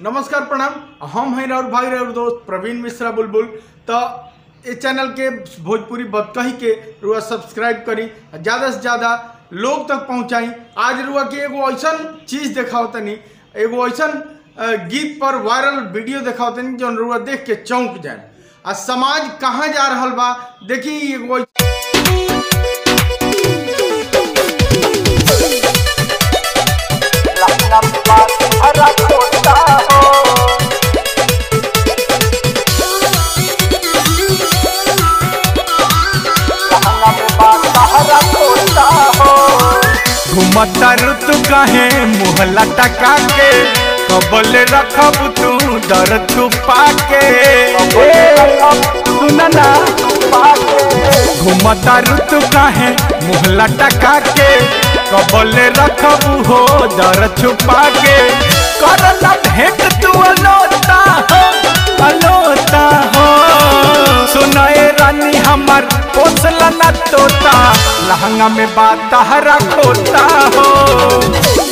नमस्कार प्रणाम हम हैं और भाई और दोस्त प्रवीण मिश्रा बुलबुल तो ये चैनल के भोजपुरी बतकही के रुआ सब्सक्राइब करी ज़्यादा से ज़्यादा लोग तक पहुँचाई आज रुआ के एगो ऐसा चीज़ देखाओ तनी एगो ऐसा गीत पर वायरल वीडियो देखाओ तनी जौन रुआ देख के चौंक जाए आ समाज कहाँ जा रहल बा देखी एगो घुमता ऋतु काहे मुहला टका के कबल रखब तू दर छुपा के सुना ना घुमता ऋतु काहे मुहला टका के कबल रखब हो दर छुपा के करला भेंट तू अलोता हो अलोता हो सुनाए रानी हमर पोसला न तोता लहंगा में बात हरा खोता हो